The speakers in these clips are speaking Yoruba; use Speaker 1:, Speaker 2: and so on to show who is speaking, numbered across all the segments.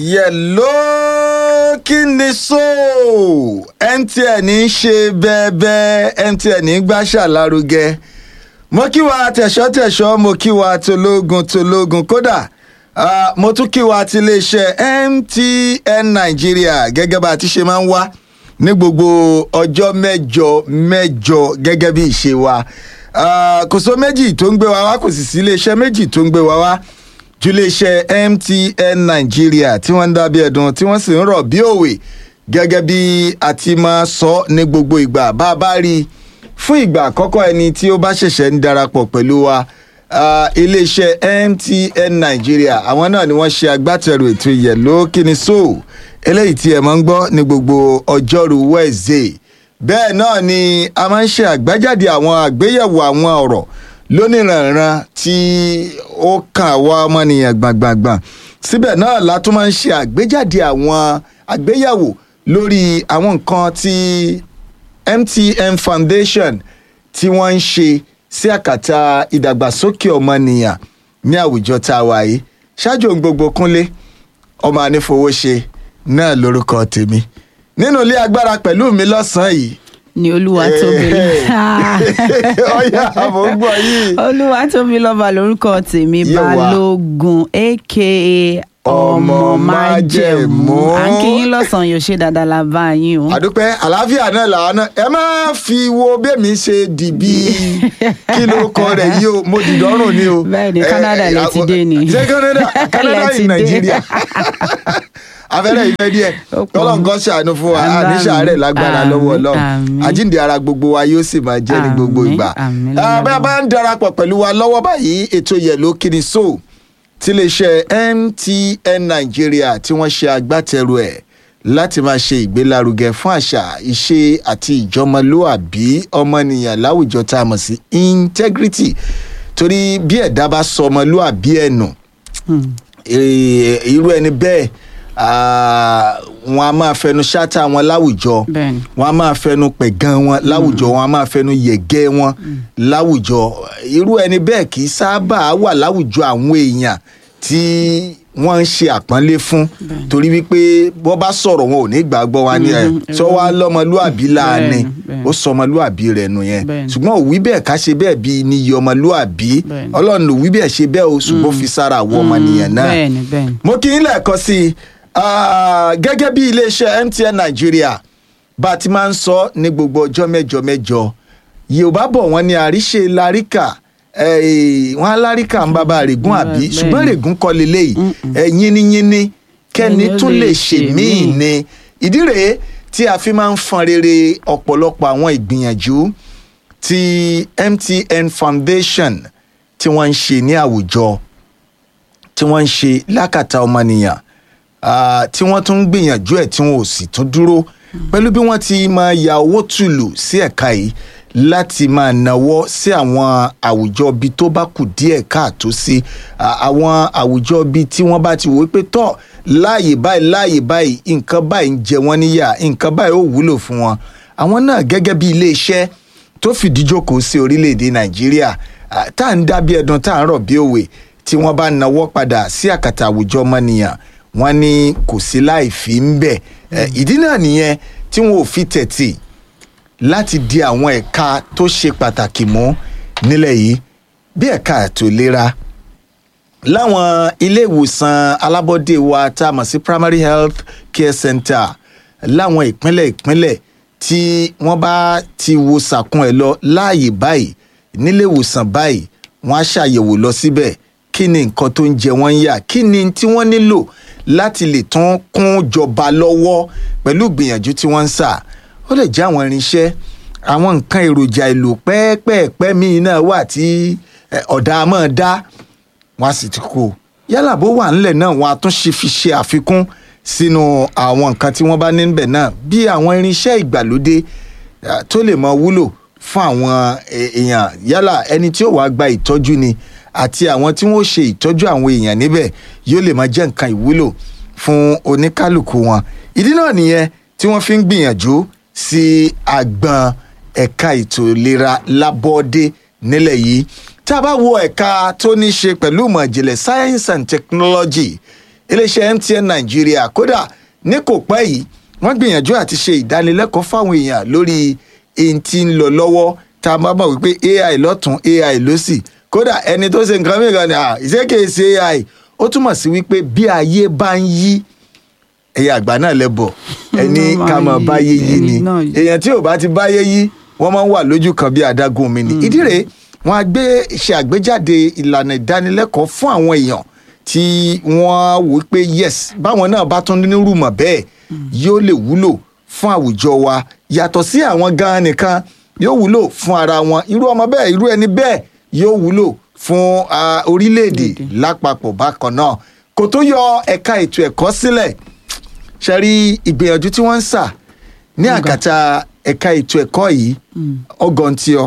Speaker 1: yẹ̀ló kí ni so mtn ń ṣe bẹ́ẹ̀bẹ́ mtn ń gbàṣà lárugẹ mo kí wa tẹ̀ṣọ́-tẹ̀ṣọ́ mo kí wa tológun tológun kódà ah, mo tún kí wa ti iléeṣẹ́ mtn nàìjíríà gẹ́gẹ́ bá a ti ṣe máa ń wá ní gbogbo ọjọ́ mẹ́jọ mẹ́jọ gẹ́gẹ́ bí ìṣe wa Ah, kò sọ méjì tó ń gbé wa wá kò sì sí iléeṣẹ́ méjì tó ń gbé wa wá ju iléeṣẹ́ mtn nàìjíríà tí wọ́n ń dábí ẹ̀dùn tí wọ́n sì ń rọ̀ bí òwe gẹ́gẹ́ bí a ti máa sọ ní gbogbo ìgbà bá a bá rí i fún ìgbà àkọ́kọ́ ẹni tí ó bá ṣẹ̀ṣẹ̀ ń darapọ̀ pẹ̀lú wa ah, iléeṣẹ́ mtn nàìjíríà àwọn náà ni wọ́n ṣe agbátẹrù ètò ìyẹ̀ló kíni so eléyìí tí ẹ máa ń gbọ́ ní gbogbo ọjọ́rú wednesday bẹ́ẹ̀ náà ni a máa ń ṣe àgbájáde àwọn àgbéyẹ̀wò àwọn ọ̀rọ̀ lóníranran tí ó kàn àwa ọmọnìyàn gbàngbàngbàn síbẹ̀ náà la tún máa ń ṣe àgbéjáde àwọn àgbéyẹ̀wò lórí àwọn nǹkan tí mtn foundation tí wọ́n ń ṣe sí àkàtà ìdàgbàsókè ọmọnìyàn ní àwùjọ tá a wà yìí ṣáájú ohun gbogbo kúnlé ọmọ anífowóṣe náà lórúkọ tèmi nínú ilé agbára pẹ̀lú mi lọ́sàn-án yìí
Speaker 2: ni olúwa tóbi
Speaker 1: ọyà àbò ń gbọ́ yìí
Speaker 2: olúwa tóbi lọ́ba lórúkọ tèmi
Speaker 1: Yé wa.
Speaker 2: balógun aka
Speaker 1: Ọmọ
Speaker 2: ọmọ
Speaker 1: májẹ̀mú.
Speaker 2: májẹ̀mú à ń kí yín lọ́sàn-án yóò ṣe dáadáa la bá yín o.
Speaker 1: àdúpẹ́ àlàáfíà náà làwọn náà ẹ má fi wo bẹ́ẹ̀mí ṣe dìbí kí ló kọ rẹ̀ yìí o mo dìdọ́rùn ni o.
Speaker 2: Bẹ́ẹ̀ ni,
Speaker 1: Eh,
Speaker 2: Canada
Speaker 1: eh,
Speaker 2: lẹ ti dé ni.
Speaker 1: ṣé Canada Canada
Speaker 2: Lẹ ti
Speaker 1: in
Speaker 2: dé.
Speaker 1: Nàìjíríà afẹ́rẹ́ ìfẹ́ díẹ̀
Speaker 2: Ó pọ̀.
Speaker 1: tọ́lọ̀ nǹkan ṣàánú fún wa
Speaker 2: Àmín,
Speaker 1: àní ṣàárẹ̀ lágbára
Speaker 2: àmín,
Speaker 1: lọ́wọ́ ọlọ́run
Speaker 2: àmín.
Speaker 1: àjíǹde ara gbogbo wa yóò sì máa jẹ́ ní gbogbo
Speaker 2: Àmín,
Speaker 1: ìgbà.
Speaker 2: àmín,
Speaker 1: Ah,
Speaker 2: lọ́wọ́
Speaker 1: bá a bá ń darapọ̀ pẹ̀lú wa lọ́wọ́ báyìí ètò yẹ̀ló kíni so tiléeṣẹ́ mtn nàìjíríà tí wọ́n ṣe agbátẹrù ẹ̀ láti máa ṣe ìgbélárugẹ fún àṣà ìṣe àti ìjọmọlúàbí ọmọnìyàn láwùjọ tá a mọ̀ sí integrity torí bí ẹ̀dá bá sọ ọmọlúàbí ẹ̀ nù
Speaker 2: Hmm.
Speaker 1: eh, irú ẹni bẹ́ẹ̀ ah, wọn a máa fẹnu ṣáátá wọn láwùjọ
Speaker 2: Bẹ́ẹ̀ni.
Speaker 1: wọn a máa fẹnu pẹ̀gàn wọn láwùjọ wọn a máa fẹnu yẹ̀gẹ́ wọn láwùjọ irú ẹni bẹ́ẹ̀ kì í sábà wà láwùjọ àwọn èèyàn tí wọ́n ń ṣe àpọ́nlé fún torí wípé bọ́ bá sọ̀rọ̀ wọn ò ní gbàgbọ́ wa ní ẹ̀
Speaker 2: Mhm,
Speaker 1: sọ wá lọ́mọlúàbí láàánú
Speaker 2: Bẹ́ẹ̀ni, bẹ́ẹ̀ni.
Speaker 1: ó sọ ọmọlúàbí rẹ̀ nù yẹn
Speaker 2: Bẹ́ẹ̀ni.
Speaker 1: ṣùgbọ́n òwí bẹ́ẹ̀ ká ṣe bẹ́ẹ̀ bí níyì ọmọlúàbí
Speaker 2: Bẹ́ẹ̀ni.
Speaker 1: ọlọ́run òwí bẹ́ẹ̀ ṣe bẹ́ẹ̀ o ṣùgbọ́n fi sára àwọn ọmọnìyàn náà
Speaker 2: bẹ́ẹ̀ni bẹ́ẹ̀ni.
Speaker 1: mo kí yín lẹ́ẹ̀kan sí i ah, gẹ́gẹ́ bí iléeṣẹ́ mtn nàìjíríà bá a ti máa ń sọ ní gbogbo ọjọ́ mẹ́jọ mẹ́jọ yorùbá bọ̀ wọ́n ní àríṣe láríkà eh, wọ́n á láríkà ń bàbá règún àbí
Speaker 2: Bẹ́ẹ̀.
Speaker 1: ṣùgbọ́n règún kọ́ leléyìí ẹ̀ yínníyínní kẹ́ni
Speaker 2: Ẹni ó
Speaker 1: tún lè
Speaker 2: lè
Speaker 1: ṣe
Speaker 2: ṣe
Speaker 1: míì
Speaker 2: míì.
Speaker 1: ni ìdí rèé tí a fi máa ń fọn rere ọ̀pọ̀lọpọ̀ àwọn ìgbìyànjú tí mtn foundation tí wọ́n ń ṣe ní àwùjọ tí wọ́n ń ṣe lákàtà ọmọnìyàn ah, tí wọ́n tún ń gbìyànjú ẹ̀ tí wọ́n ò sì tún dúró pẹ̀lú bí wọ́n ti máa ya owó tùlù sí ẹ̀ka yìí láti máa náwó sí àwọn àwùjọ bíi tó bá kù díẹ̀ káàtó sí ah, àwọn àwùjọ bíi tí wọ́n bá ti wò ó pé tọ́ láàyè báyìí láàyè báyìí nǹkan báyìí ń jẹ wọ́n níyà nǹkan báyìí ó wúlò fún wọn àwọn náà gẹ́gẹ́ bí iléeṣẹ́ tó fìdí jókòó sí orílẹ̀-èdè nàìjíríà ah, tá à ń dá bí ẹdun tá à ń rọ̀ bí òwe tí wọ́n bá nawọ́ padà sí àkàtà àwùjọ ọmọnìyàn wọ́n ní kò sí láì fi ń bẹ̀ Eh, ìdí náà nìyẹn tí wọn ò fi tẹ̀tì láti di àwọn ẹ̀ka tó ṣe pàtàkì mú nílẹ̀ yìí bí ẹ̀ka ètò ìlera láwọn ilé ìwòsàn alábọ́dé wa tá a mọ̀ sí primary health care center láwọn ìpínlẹ̀ ìpínlẹ̀ tí wọ́n bá ti wo sàkún ẹ̀ lọ láàyè báyìí nílé ìwòsàn báyìí wọ́n á ṣàyẹ̀wò lọ síbẹ̀ kí ni nǹkan tó ń jẹ wọ́n ń yà kí ni tí wọ́n nílò láti lè tún kún jọba lọ́wọ́ pẹ̀lú ìgbìyànjú tí wọ́n ń sà ó lè jẹ́ àwọn irinṣẹ́ àwọn nǹkan èròjà èlò pẹ́ẹ́pẹ́ẹ́pẹ́ míì náà wà tí eh, ọ̀dà á máa dá wọn a sì ti kó yálà bó wà ńlẹ̀ náà wọn a tún ṣe fi ṣe àfikún sínú àwọn nǹkan tí wọ́n bá ní níbẹ̀ náà bí àwọn irinṣẹ́ ìgbàlódé eh, tó lè mọ wúlò fún àwọn eh, èèyàn yálà ẹni tí ó wàá gba ìtọ́jú ni àti àwọn tí wọ́n ṣe ìtọ́jú àwọn èèyàn níbẹ̀ yóò lè máa jẹ́ nǹkan ìwúlò fún oníkálukú wọn ìdí náà nìyẹn tí wọ́n fi ń gbìyànjú sí àgbọn ẹ̀ka ètò ìlera lábọ́dé nílẹ̀ yìí tá a bá wo ẹ̀ka tó ní ṣe pẹ̀lú ìmọ̀ ìjìnlẹ̀ science and technology iléeṣẹ́ MTN Nàìjíríà kódà ní kò pẹ́ yìí wọ́n gbìyànjú àti ṣe ìdánilẹ́kọ̀ọ́ fáwọn èèyàn lórí èyí tí ń lọ lọ́wọ́ tá a bá mọ̀ wípé AI lọ́tún AI lọ́sì kódà ẹni tó ṣe nǹkan mìíràn ni ìṣèkèsè AI ó túmọ̀ sí wípé bí ayé bá ń yí ẹ̀yà àgbà náà lẹ́bọ̀ ẹni ká mọ̀ báyé yí ni èèyàn tí ò bá ti báyé yí wọ́n máa ń wà lójú kan bí adágún mi ni ìdí rèé wọ́n á gbé ṣe àgbéjáde ìlànà ìdánilẹ́kọ̀ọ́ fún àwọn èèyàn tí wọ́n wò pé yes báwọn náà bá tún nínú rúmọ̀ bẹ́ẹ̀ yóò lè wúlò fún àwùjọ wa yàtọ̀ sí àwọn gan-an nìkan yóò wúlò fún ara wọn irú ọmọ bẹ́ẹ̀ irú ẹni bẹ́ẹ̀ yóò wúlò fún orílẹ̀-èdè lápapọ̀ bákan náà kò tó yọ ẹ̀ka ètò ẹ̀kọ́ sílẹ̀ ṣe rí ìgbìyànjú tí wọ́n ń sà ní àkàtà ẹ̀ka ètò ẹ̀kọ́ yìí ọgọ́ntìọ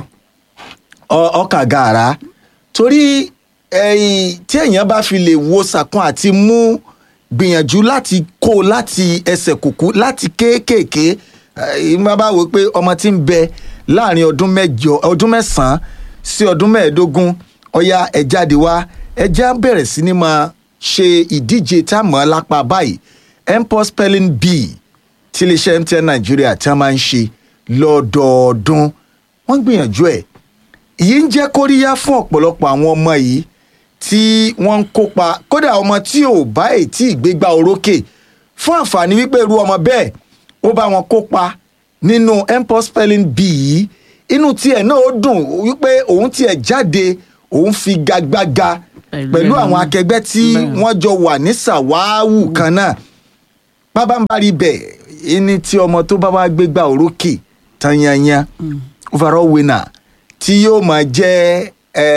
Speaker 1: ọkà gàrà torí tí èèyàn bá fi lè wo sàkún àti mú gbìyànjú láti kó láti ẹsẹ̀ kùkú láti kéékèèké ìmọ̀ bá wò pé ọmọ tí ń bẹ láàrin ọdún mẹ́jọ ọdún mẹ́sàn-án sí ọdún mẹ́ẹ̀ẹ́dógún ọ̀ya ẹ̀ jáde wá ẹ̀ já bẹ̀rẹ̀ sí ni máa ṣe ìdíje tá a mọ̀ lápá báyìí mpox spelling bee tí iléeṣẹ́ MTN Nàìjíríà tí wọ́n máa ń ṣe lọ́dọọdún wọ́n gbìyànjú ẹ̀ èyí ń jẹ́ kóríyá fún ọ̀pọ̀lọpọ̀ àwọn ọmọ yìí tí wọ́n ń kópa kódà ọmọ tí ò bá ètí ìgbégbá orókè fún àǹfààní wípé irú ọmọ bẹ́ẹ̀ ó bá wọn kópa nínú mpox spelling bee yìí inú tiẹ̀ náà ó dùn wípé òun tiẹ̀ jáde òun fi gagbága pẹ̀lú àwọn akẹgbẹ́ tí wọ́n jọ wà ní sàwáwù kan náà pábánbárí bẹ̀ ẹni tí ọmọ tó bá wá gbégbá orókè tanyanyan overall winner tí yóò máa jẹ́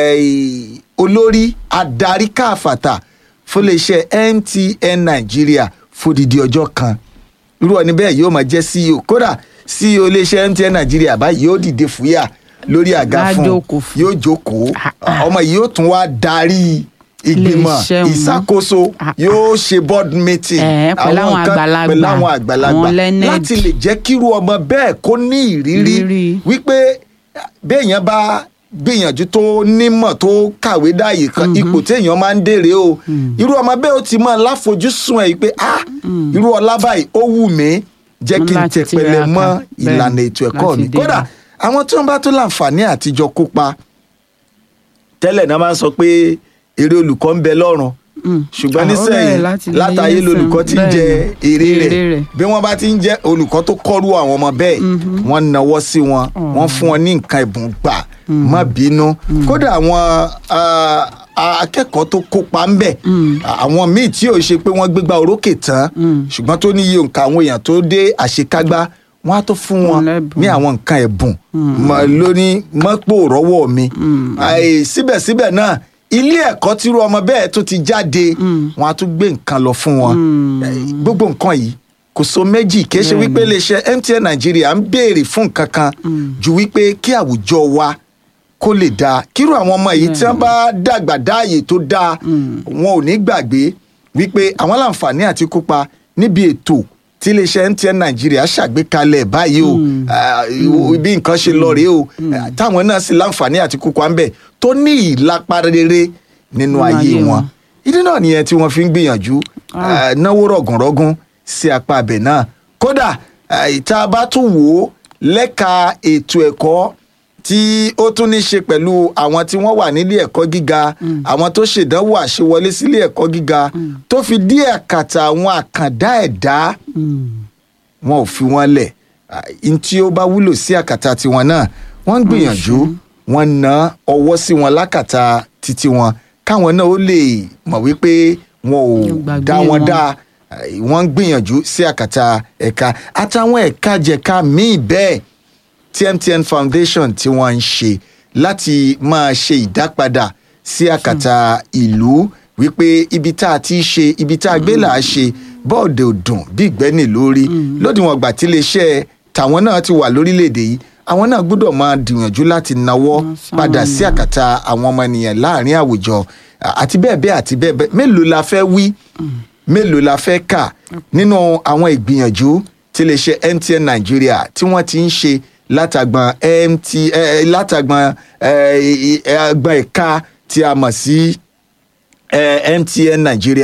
Speaker 1: olórí adarí káfàtà fún iléeṣẹ́ MTN Nàìjíríà fódìdí ọjọ́ kan irú ọ̀ni bẹ́ẹ̀ yóò máa jẹ́ CEO kódà CEO iléeṣẹ́ MTN Nàìjíríà báyìí yóò dìde fúyà lórí àga fún yóò jókòó ọmọ yìí yóò tún wá darí ìgbìmọ̀ ìṣàkóso yóò ṣe board meeting
Speaker 2: àwọn kan
Speaker 1: pẹ̀lú àwọn àgbàlagbà láti lè jẹ́ kíru ọmọ bẹ́ẹ̀ kó ní ìrírí wípé béèyàn bá gbìyànjú tó nímọ̀ tó kàwé dáàyè kan ipò téèyàn máa ń dèrè o irú ọmọ bẹ́ẹ̀ ó ti mọ̀ láfojúsùn ẹ̀ pé ah irú ọlá báyìí ó wù mí jẹ́ kí n tẹpẹlẹ mọ́ ìlànà ètò ẹ̀kọ́ mi kódà àwọn tí wọ́n bá tó láǹfààní àtijọ́ kópa tẹ́lẹ̀ náà máa ń sọ pé èrè olùkọ́ ń bẹ lọ́rùn ṣùgbọ́n nísẹ̀yìn látàyè lolùkọ́ ti ń jẹ èrè rẹ̀ bí wọ́n bá ti ń jẹ́ olùkọ́ tó kọ́rú àwọn ọmọ bẹ́ẹ̀ wọ́n nawọ́ sí wọn wọ́n fún wọn ní nǹkan ẹ̀bùn gbà má bínú kódà àwọn akẹ́kọ̀ọ́ tó kópa ń bẹ̀ àwọn míì tí ò ṣe pé wọ́n gbégbá orókè tán ṣùgbọ́n tó ní iye nǹkan àwọn èèyàn tó dé àṣekágbá wọ́n á tó fún wọn ní àwọn nǹkan ẹ̀bùn lóní mọ́pò rọ́wọ́ mi síbẹ̀síbẹ̀ náà ilé ẹ̀kọ́ tírú ọmọ bẹ́ẹ̀ tó ti jáde wọn á tún gbé nǹkan lọ fún wọn gbogbo nǹkan yìí kò so méjì kì í ṣe wípé iléeṣẹ́ MTN Nàìjíríà ń béèrè fún nǹkan kan ju wípé kí àwùjọ wa kó lè dáa kírú àwọn ọmọ yìí tí wọ́n bá dàgbà dáàyè tó dáa wọn ò ní gbàgbé wípé àwọn láǹfààní àti kópa níbi ètò tí iléeṣẹ́ MTN Nàìjíríà ṣàgbékalẹ̀ báyìí o bí nǹkan ṣe lọ rèé o táwọn náà sì láǹfààní àti kópa ń bẹ̀ tó ní ìlapa rere nínú ayé wọn ìdí náà nìyẹn tí wọ́n fi ń gbìyànjú náwó rọ̀gùnrọ̀gùn sí apá abẹ náà kódà ìta bá tún wò ó lẹ́ka ètò ẹ̀kọ́ tí ó tún ní ṣe pẹ̀lú àwọn tí wọ́n wà nílé ẹ̀kọ́ gíga àwọn tó ṣèdánwò àṣewọlé sílé ẹ̀kọ́ gíga tó fi dí àkàtà àwọn àkàndá ẹ̀dá wọn ò fi wọn lẹ̀ n tí ó bá wúlò sí àkàtà tiwọn náà wọ́n ń gbìyànjú wọ́n ná ọwọ́ sí wọn lákàtà títí wọn káwọn náà ó lè mọ̀ wípé wọn ò dá wọn dá wọ́n ń gbìyànjú sí àkàtà ẹ̀ka àtàwọn ẹ̀ka jẹ̀ka míì bẹ́ẹ̀ tí MTN Foundation tí wọ́n ń ṣe láti máa ṣe ìdápadà sí àkàtà ìlú wípé ibi tá a ti ṣe ibi tá a gbé là á ṣe bọ́ọ̀dẹ̀ òdùn bí ìgbẹ́ni lórí lódiwọ̀n ìgbà tí iléeṣẹ́ tàwọn náà ti wà lórílẹ̀‐èdè yìí àwọn náà gbọ́dọ̀ máa gbìyànjú láti nawọ́ padà sí àkàtà àwọn ọmọ ènìyàn láàrin àwùjọ àti bẹ́ẹ̀ bẹ́ẹ̀ àti bẹ́ẹ̀ bẹ́ẹ̀ mélòó la fẹ́ wí mélòó la fẹ́ kà nínú àwọn ìgbìyànjú tí iléeṣẹ́ MTN Nàìjíríà tí wọ́n ti ń ṣe látàgbọn mt látàgbọn agbọn ẹ̀ka tí a mọ̀ sí MTN Nàìjíríà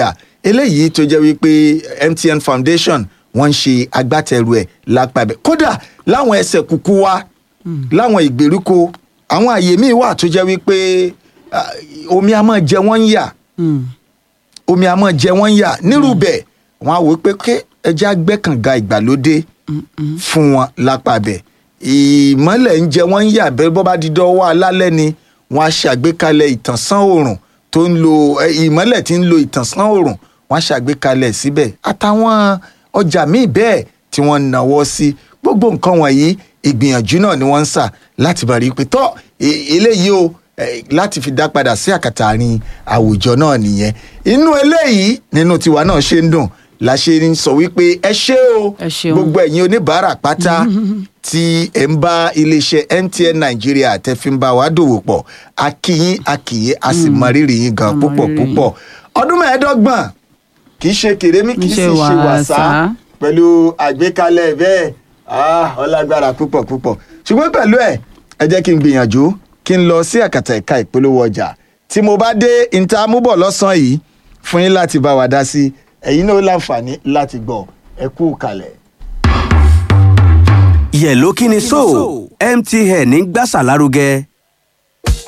Speaker 1: eléyìí tó jẹ́ wípé MTN Foundation wọ́n ń ṣe agbátẹrù ẹ̀ lápàbẹ̀ kódà láwọn ẹsẹ̀ kúkú wa láwọn ìgbèríko àwọn àyè míì wà tó jẹ́ wípé ah, omi a máa jẹ wọ́n ń yà
Speaker 2: Mm.
Speaker 1: omi a máa jẹ wọ́n ń yà nírú bẹ́ẹ̀ wọ́n á wò ó pé ké ẹja gbẹ́kànga ìgbàlódé fún wọn lápàbẹ̀ ìmọ́lẹ̀ ń jẹ wọ́n ń yà bẹ́ẹ̀ bọ́ bá di dọ́wọ́ alálẹ́ ni wọ́n á ṣàgbékalẹ̀ ìtànsán oòrùn tó ń lo ẹ, ìmọ́lẹ̀ tí ń lo ìtànsán oòrùn wọ́n á ṣàgbékalẹ̀ síbẹ̀ àtàwọn ọjà míì bẹ́ẹ̀ tí wọ́n ń náwó sí gbogbo nǹkan wọ̀nyí ìgbìyànjú náà ni wọ́n ń sà láti bá rí i pé tọ́ e- eléyìí o eh, láti fi dá padà sí àkàtà àárín àwùjọ náà nìyẹn inú eléyìí nínú tiwa náà ṣe ń dùn la ṣe ń sọ wípé ẹ ṣé o
Speaker 2: Ẹ ṣeun.
Speaker 1: gbogbo ẹ̀yin oníbàárà pátá tí ẹ̀ ń bá iléeṣẹ́ MTN Nàìjíríà tẹ́ fi ń bá wa dòwò pọ̀ a kí yín a kí yín a sì mọ rírì yín gan
Speaker 2: A mọ
Speaker 1: púpọ̀
Speaker 2: rírì yín.
Speaker 1: púpọ̀ ọdún mẹ́ẹ̀ẹ́dọ́gbọ̀n kì í ṣe kèrémí kì í sì
Speaker 2: Ṣe
Speaker 1: ṣe wàsá
Speaker 2: wàsá.
Speaker 1: pẹ̀lú àgbékalẹ̀ bẹ́ẹ̀ ah, ọlágbára púpọ̀ púpọ̀ ṣùgbọ́n pẹ̀lú ẹ̀ ẹ jẹ́ kí n gbìyànjú kí n lọ sí àkàtà ẹ̀ka ìpolówó ọjà tí mo bá dé ìta múbọ̀ lọ́sàn-án yìí fún yín láti bá wa dá sí ẹ̀yin náà ó láǹfààní láti gbọ́ ẹ kú kalẹ̀.
Speaker 3: yẹ̀ló kí ni so mtn ń gbàsà lárugẹ